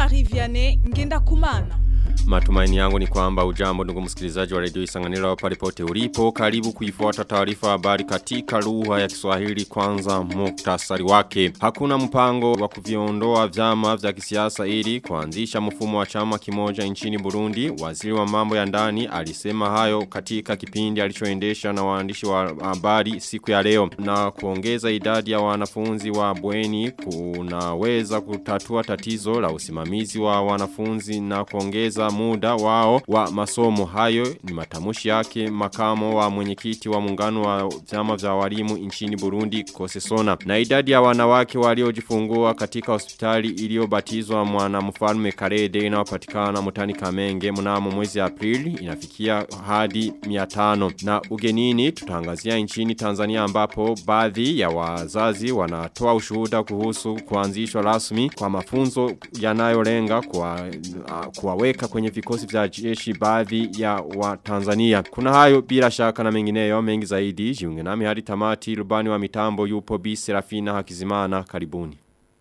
Jean-Marie Vianney Ngenda Kumana. Matumaini yangu ni kwamba ujambo ndugu msikilizaji wa redio Isanganiro pale pote ulipo karibu kuifuata taarifa habari katika lugha ya Kiswahili kwanza muktasari wake. Hakuna mpango wa kuviondoa vyama vya kisiasa ili kuanzisha mfumo wa chama kimoja nchini Burundi. Waziri wa mambo ya ndani alisema hayo katika kipindi alichoendesha na waandishi wa habari siku ya leo na kuongeza idadi ya wanafunzi wa bweni kunaweza kutatua tatizo la usimamizi wa wanafunzi na kuongeza muda wao wa masomo hayo ni matamushi yake makamo wa mwenyekiti wa muungano wa vyama vya walimu nchini Burundi Kosesona na idadi ya wanawake waliojifungua katika hospitali iliyobatizwa mwana mfalme Karede inayopatikana mutani Kamenge mnamo mwezi Aprili inafikia hadi 500 na ugenini tutangazia nchini Tanzania ambapo baadhi ya wazazi wanatoa ushuhuda kuhusu kuanzishwa rasmi kwa mafunzo yanayolenga kwa kuwaweka kwenye vikosi vya jeshi baadhi ya wa Tanzania. Kuna hayo bila shaka na mengineyo mengi zaidi. Jiunge nami hadi tamati rubani wa mitambo yupo Bi Serafina Hakizimana karibuni.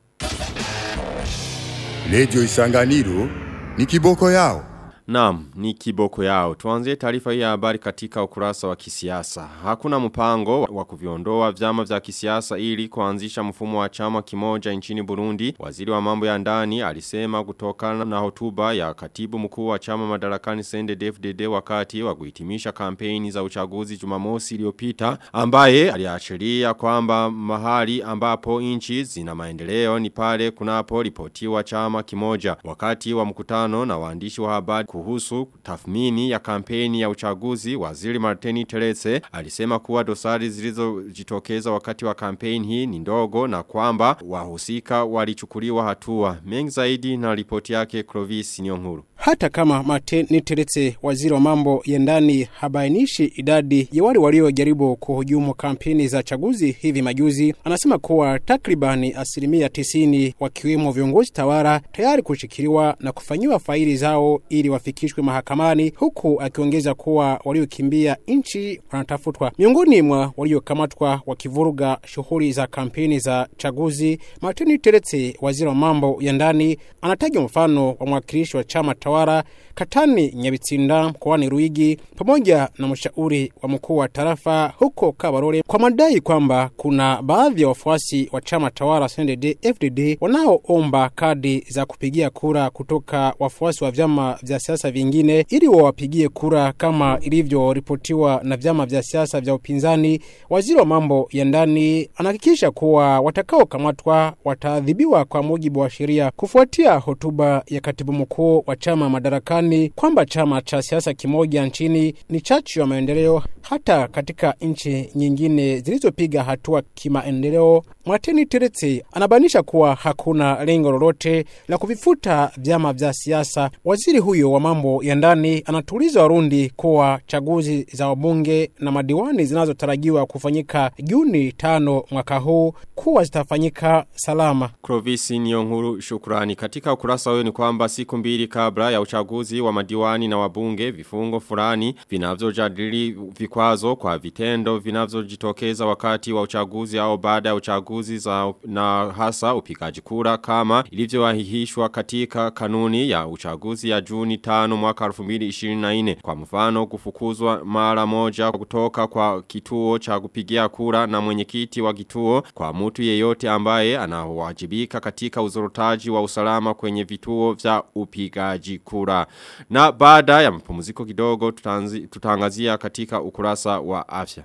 Radio Isanganiro ni kiboko yao. Naam, ni kiboko yao. Tuanzie taarifa hii ya habari katika ukurasa wa kisiasa. Hakuna mpango wa kuviondoa vyama vya kisiasa ili kuanzisha mfumo wa chama kimoja nchini Burundi. Waziri wa mambo ya ndani alisema kutokana na hotuba ya katibu mkuu wa chama madarakani CNDD-FDD wakati wa kuhitimisha kampeni za uchaguzi Jumamosi iliyopita ambaye aliashiria kwamba mahali ambapo nchi zina maendeleo ni pale kunapo ripotiwa chama kimoja. Wakati wa mkutano na waandishi wa habari kuhusu tathmini ya kampeni ya uchaguzi waziri Martini Terese alisema kuwa dosari zilizojitokeza wakati wa kampeni hii ni ndogo na kwamba wahusika walichukuliwa hatua mengi zaidi na ripoti yake Clovis Nyonguru hata kama Martin Teretse waziri wa mambo ya ndani habainishi idadi ya wale waliojaribu kuhujumu kampeni za chaguzi hivi majuzi, anasema kuwa takribani asilimia tisini wakiwemo viongozi tawala tayari kushikiliwa na kufanyiwa faili zao ili wafikishwe mahakamani, huku akiongeza kuwa waliokimbia nchi wanatafutwa. Miongoni mwa waliokamatwa wakivuruga shughuli za kampeni za chaguzi, Martin Teretse waziri wa mambo ya ndani anataja mfano wa mwakilishi wa chama tawala Katani Nyabitsinda mkoani Ruigi pamoja na mshauri wa mkuu wa tarafa huko Kabarore kwa madai kwamba kuna baadhi ya wafuasi wa chama tawala CNDD FDD wanaoomba kadi za kupigia kura kutoka wafuasi wa vyama vya siasa vingine ili wawapigie kura kama ilivyoripotiwa na vyama vya siasa vya upinzani. Waziri wa mambo ya ndani anahakikisha kuwa watakaokamatwa wataadhibiwa kwa mujibu wa sheria kufuatia hotuba ya katibu mkuu wa chama madarakani kwamba chama cha siasa kimoja nchini ni chachu ya maendeleo hata katika nchi nyingine zilizopiga hatua kimaendeleo. Mwateni Teretse anabainisha kuwa hakuna lengo lolote la kuvifuta vyama vya siasa. Waziri huyo wa mambo ya ndani anatuliza Warundi kuwa chaguzi za wabunge na madiwani zinazotarajiwa kufanyika Juni tano mwaka huu kuwa zitafanyika salama. Krovisi Nyonguru shukrani. Katika ukurasa huyo ni kwamba siku mbili kabla ya uchaguzi wa madiwani na wabunge vifungo fulani vinavyojadili vikwazo kwa vitendo vinavyojitokeza wakati wa uchaguzi au baada ya uchaguzi za na hasa upigaji kura kama ilivyoahihishwa katika kanuni ya uchaguzi ya Juni 5 mwaka 2024 kwa mfano kufukuzwa mara moja kutoka kwa kituo cha kupigia kura na mwenyekiti wa kituo kwa mtu yeyote ambaye anawajibika katika uzorotaji wa usalama kwenye vituo vya upigaji kura. Na baada ya mapumziko kidogo tutanzi, tutangazia katika ukurasa wa afya.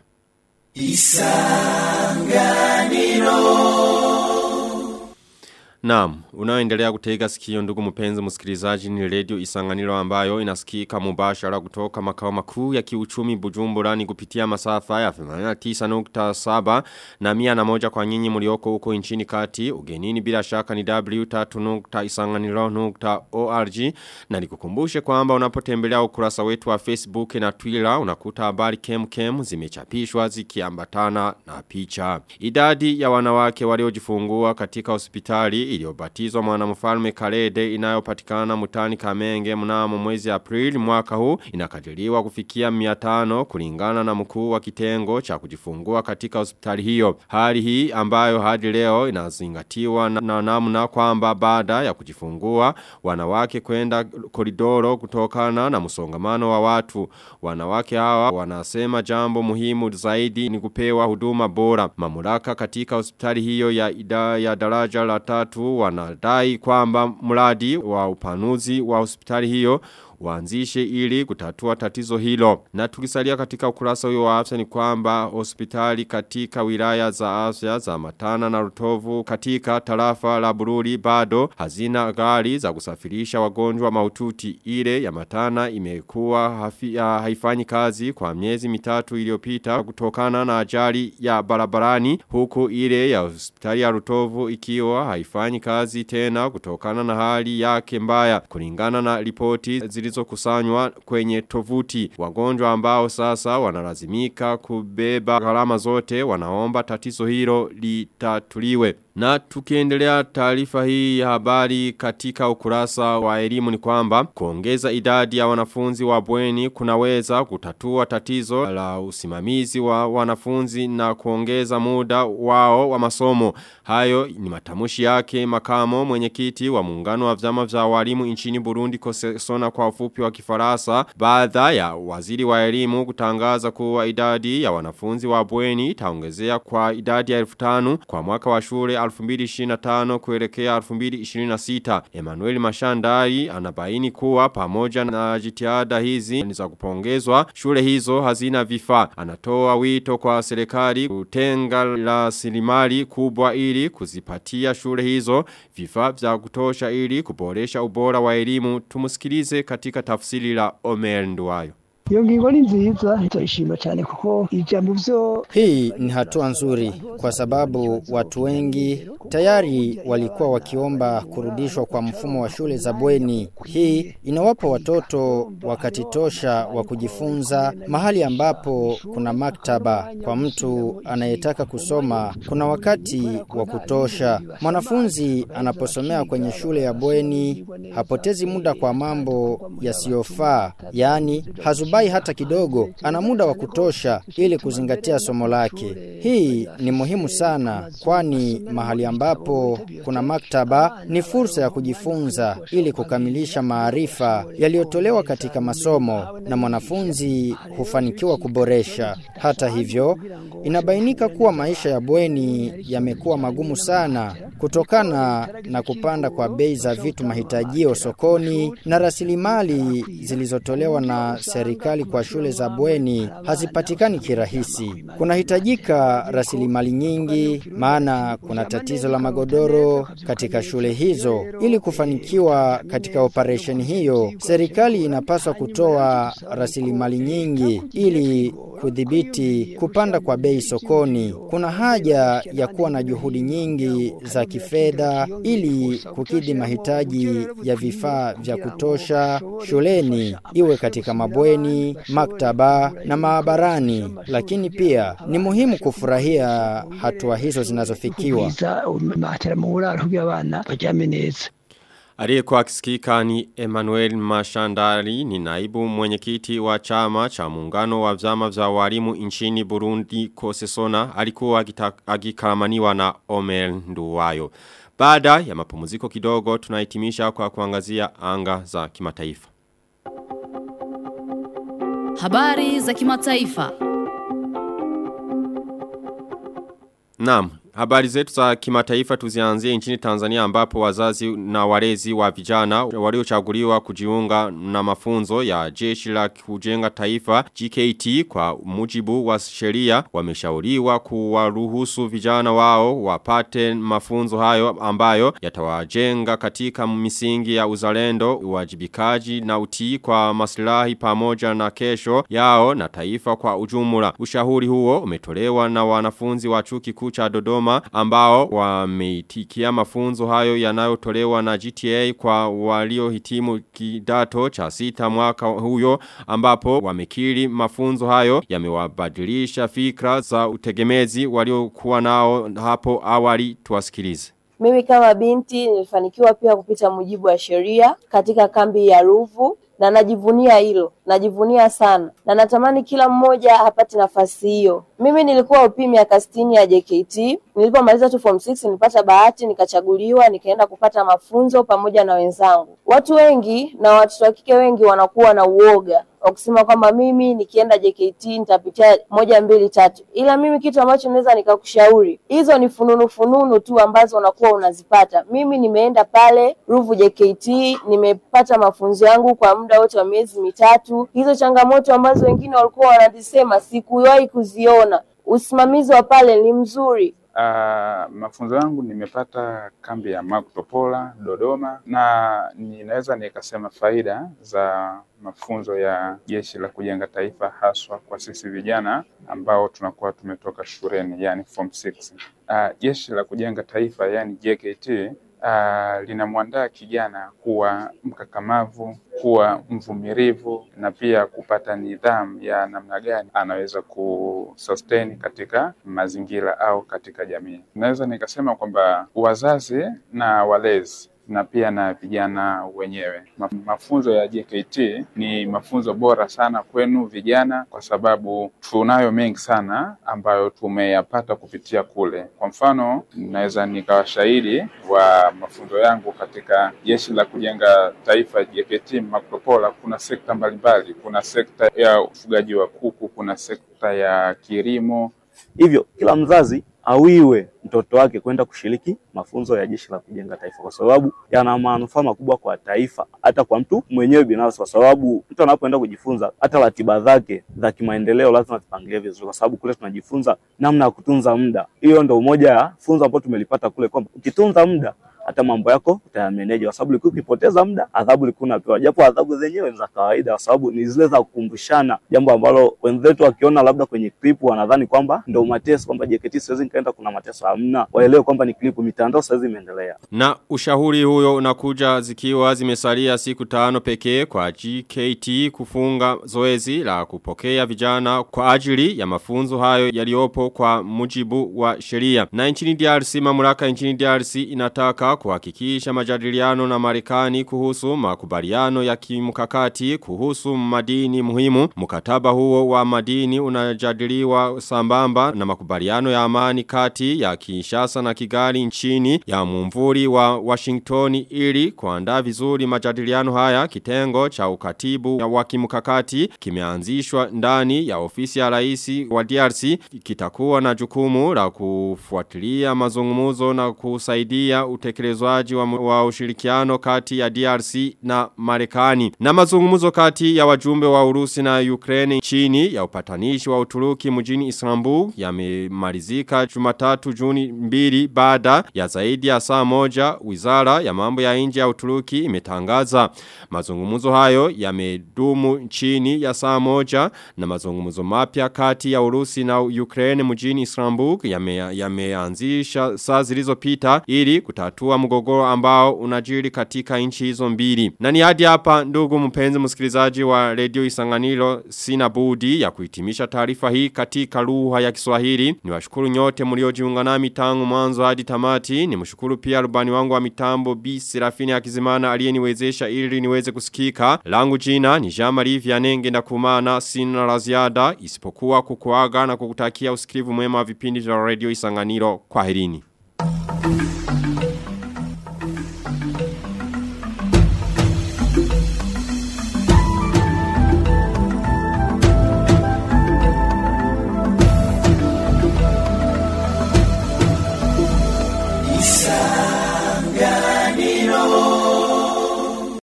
Naam, unaoendelea kutega sikio ndugu mpenzi msikilizaji ni radio Isanganiro ambayo inasikika mubashara kutoka makao makuu ya kiuchumi Bujumbura ni kupitia masafa ya 89.7 na 101 kwa nyinyi mlioko huko nchini kati. Ugenini bila shaka ni w3.isanganiro.org na nikukumbushe kwamba unapotembelea ukurasa wetu wa Facebook na Twitter unakuta habari kem zimechapishwa zikiambatana na picha. Idadi ya wanawake waliojifungua katika hospitali iliyobatizwa mwanamfalme Kalede inayopatikana mutani Kamenge mnamo mwezi Aprili mwaka huu inakadiriwa kufikia 500 kulingana na mkuu wa kitengo cha kujifungua katika hospitali hiyo. Hali hii ambayo hadi leo inazingatiwa na, na namna kwamba baada ya kujifungua wanawake kwenda koridoro kutokana na msongamano wa watu. Wanawake hawa wanasema jambo muhimu zaidi ni kupewa huduma bora. Mamlaka katika hospitali hiyo ya ida ya daraja la tatu wanadai kwamba mradi wa upanuzi wa hospitali hiyo waanzishe ili kutatua tatizo hilo. Na tukisalia katika ukurasa huyo wa afya ni kwamba hospitali katika wilaya za afya za Matana na Rutovu katika tarafa la Bururi bado hazina gari za kusafirisha wagonjwa maututi. Ile ya Matana imekuwa hafi, ya, haifanyi kazi kwa miezi mitatu iliyopita kutokana na ajali ya barabarani huku ile ya hospitali ya Rutovu ikiwa haifanyi kazi tena kutokana na hali yake mbaya kulingana na ripoti zilizokusanywa kwenye tovuti. Wagonjwa ambao sasa wanalazimika kubeba gharama zote wanaomba tatizo hilo litatuliwe. Na tukiendelea taarifa hii ya habari katika ukurasa wa elimu ni kwamba kuongeza idadi ya wanafunzi wa bweni kunaweza kutatua tatizo la usimamizi wa wanafunzi na kuongeza muda wao wa masomo. Hayo ni matamushi yake makamo mwenyekiti wa muungano wa vyama vya walimu nchini Burundi kosona kwa ufupi wa kifarasa baada ya waziri wa elimu kutangaza kuwa idadi ya wanafunzi wa bweni itaongezea kwa idadi ya 1500 kwa mwaka wa shule 2025 kuelekea 2026. Emmanuel Mashandari anabaini kuwa pamoja na jitihada hizi ni za kupongezwa shule hizo hazina vifaa. Anatoa wito kwa serikali kutenga rasilimali kubwa ili kuzipatia shule hizo vifaa vya kutosha ili kuboresha ubora wa elimu. Tumusikilize katika tafsiri la Omer Nduwayo. iyo ngingo ni nziza turayishima cyane kuko ijambo byo Hii ni hatua nzuri kwa sababu watu wengi tayari walikuwa wakiomba kurudishwa kwa mfumo wa shule za bweni. Hii inawapa watoto wakati tosha wa kujifunza mahali ambapo kuna maktaba kwa mtu anayetaka kusoma. Kuna wakati wa kutosha. Mwanafunzi anaposomea kwenye shule ya bweni hapotezi muda kwa mambo yasiyofaa, yaani hazubai hata kidogo. Ana muda wa kutosha ili kuzingatia somo lake. Hii ni muhimu sana, kwani mahali ambapo kuna maktaba ni fursa ya kujifunza ili kukamilisha maarifa yaliyotolewa katika masomo na mwanafunzi hufanikiwa kuboresha. Hata hivyo, inabainika kuwa maisha ya bweni yamekuwa magumu sana kutokana na kupanda kwa bei za vitu mahitajio sokoni na rasilimali zilizotolewa na serikali kwa shule za bweni hazipatikani kirahisi. Kunahitajika rasilimali nyingi, maana kuna tatizo la magodoro katika shule hizo. Ili kufanikiwa katika operesheni hiyo, serikali inapaswa kutoa rasilimali nyingi ili kudhibiti kupanda kwa bei sokoni. Kuna haja ya kuwa na juhudi nyingi za kifedha ili kukidhi mahitaji ya vifaa vya kutosha shuleni, iwe katika mabweni, maktaba na maabarani. Lakini pia ni muhimu kufurahia hatua hizo zinazofikiwa. biza matera mu buraro kugira abana baryame neza Aliyekuwa akisikika ni Emmanuel Mashandari ni naibu mwenyekiti wa chama cha muungano wa vyama vya walimu nchini Burundi Kosesona alikuwa agikalamaniwa na Omer Nduwayo. Baada ya mapumziko kidogo tunahitimisha kwa kuangazia anga za kimataifa. Habari za kimataifa. Naam, habari zetu za kimataifa tuzianzie nchini Tanzania ambapo wazazi na walezi wa vijana waliochaguliwa kujiunga na mafunzo ya jeshi la kujenga taifa GKT kwa mujibu wa sheria wameshauriwa kuwaruhusu vijana wao wapate mafunzo hayo ambayo yatawajenga katika misingi ya uzalendo, uwajibikaji na utii kwa maslahi pamoja na kesho yao na taifa kwa ujumla. Ushahuri huo umetolewa na wanafunzi wa chuo kikuu cha Dodoma ambao wameitikia mafunzo hayo yanayotolewa na GTA kwa waliohitimu kidato cha sita mwaka huyo ambapo wamekiri mafunzo hayo yamewabadilisha fikra za utegemezi waliokuwa nao hapo awali tuwasikilize. Mimi kama binti nilifanikiwa pia kupita mujibu wa sheria katika kambi ya Ruvu na najivunia hilo, najivunia sana na natamani kila mmoja apate nafasi hiyo. Mimi nilikuwa upi miaka sitini ya JKT. Nilipomaliza tu form 6 nilipata bahati nikachaguliwa, nikaenda kupata mafunzo pamoja na wenzangu. Watu wengi na watoto wa kike wengi wanakuwa na uoga wa kusema kwamba mimi nikienda JKT nitapitia moja mbili tatu, ila mimi kitu ambacho naweza nikakushauri, hizo ni fununu fununu tu ambazo unakuwa unazipata. Mimi nimeenda pale Ruvu JKT, nimepata mafunzo yangu kwa muda wote wa miezi mitatu. Hizo changamoto ambazo wengine walikuwa wanazisema sikuwahi kuziona. Usimamizi wa pale ni mzuri. Uh, mafunzo yangu nimepata kambi ya Makutopola Dodoma, na ninaweza nikasema faida za mafunzo ya Jeshi la Kujenga Taifa haswa kwa sisi vijana ambao tunakuwa tumetoka shuleni, yani form 6. Uh, Jeshi la Kujenga Taifa yani JKT uh, linamwandaa kijana kuwa mkakamavu, kuwa mvumilivu na pia kupata nidhamu ya namna gani anaweza kusustain katika mazingira au katika jamii. Naweza nikasema kwamba wazazi na walezi na pia na vijana wenyewe. Mafunzo ya JKT ni mafunzo bora sana kwenu vijana, kwa sababu tunayo mengi sana ambayo tumeyapata kupitia kule. Kwa mfano, naweza nikawa shahidi wa mafunzo yangu katika Jeshi la Kujenga Taifa JKT Makopola. Kuna sekta mbalimbali, kuna sekta ya ufugaji wa kuku, kuna sekta ya kilimo. Hivyo kila mzazi awiwe mtoto wake kwenda kushiriki mafunzo ya Jeshi la Kujenga Taifa kwa sababu yana manufaa makubwa kwa taifa, hata kwa mtu mwenyewe binafsi, kwa sababu mtu anapoenda kujifunza, hata ratiba zake za kimaendeleo lazima zipangilie vizuri, kwa sababu kule tunajifunza namna ya kutunza muda. Hiyo ndio moja ya funzo ambalo tumelipata kule, kwamba ukitunza muda hata mambo yako utayameneja, kwa sababu ulikuwa ukipoteza muda, adhabu ulikuwa unapewa, japo adhabu zenyewe ni za kawaida, kwa sababu ni zile za kukumbushana, jambo ambalo wenzetu wakiona labda kwenye clip wanadhani kwamba ndio mateso, kwamba JKT siwezi nikaenda, kuna mateso. Hamna, waelewe kwamba ni clip, mitandao sasa imeendelea. Na ushauri huyo unakuja zikiwa zimesalia siku tano pekee kwa GKT kufunga zoezi la kupokea vijana kwa ajili ya mafunzo hayo yaliopo kwa mujibu wa sheria. Na nchini DRC mamlaka nchini DRC inataka kuhakikisha majadiliano na Marekani kuhusu makubaliano ya kimkakati kuhusu madini muhimu. Mkataba huo wa madini unajadiliwa sambamba na makubaliano ya amani kati ya Kinshasa na Kigali nchini ya mumvuri wa Washington ili kuandaa vizuri majadiliano haya kitengo cha ukatibu wa kimkakati kimeanzishwa ndani ya ofisi ya rais wa DRC kitakuwa na jukumu la kufuatilia mazungumuzo na kusaidia utekelezwaji wa, wa ushirikiano kati ya DRC na Marekani. Na mazungumuzo kati ya wajumbe wa Urusi na Ukraine chini ya upatanishi wa Uturuki mjini Istanbul yamemalizika Jumatatu Juni mbili baada ya zaidi ya saa moja wizara ya mambo ya nje ya Uturuki imetangaza. Mazungumuzo hayo yamedumu chini ya saa moja na mazungumuzo mapya kati ya Urusi na Ukraine mjini Istanbul yameanzisha yame saa zilizopita ili kutatua mgogoro ambao unajiri katika nchi hizo mbili. Na ni hadi hapa ndugu mpenzi msikilizaji wa Radio Isanganiro sina budi ya kuhitimisha taarifa hii katika lugha ya Kiswahili. Niwashukuru nyote mliojiunga nami tangu mwanzo hadi tamati. Nimshukuru pia rubani wangu wa mitambo B Serafini Akizimana aliyeniwezesha ili niweze kusikika. Langu jina ni Jean-Marie Vianenge na kumana sina la ziada isipokuwa kukuaga na kukutakia usikivu mwema wa vipindi vya Radio Isanganiro. Kwaherini. Thank you.